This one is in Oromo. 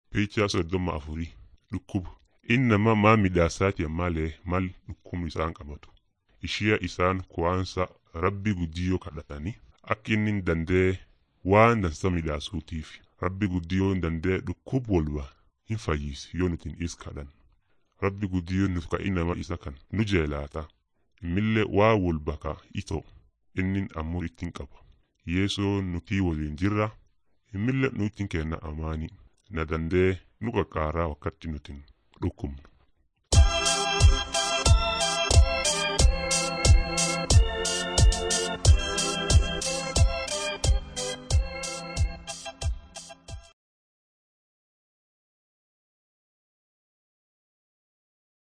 Piichaa soddoma afurii dhukkuba inni nama maa midhaasaati malee mal dhukkubni isaan qabatu ishee isaan ku'aansa rabbi guddiyoo kadhatanii akka inni danda'e waan dansa midhaasuutiif rabbi guddiyoo danda'e dhukkub walba hin fayyisi yoo nuti is kadhan rabbi guddiyoo nuti ka'ii nama isa kan nu jeelaata immillee waa walba ka ito inni ammoo ittiin qaba yeesoo nuti waliin jirra immillee nutiin kenna amaanii na danda'e nu qaqqaaraa wakkatti nutiin dhukkubnu.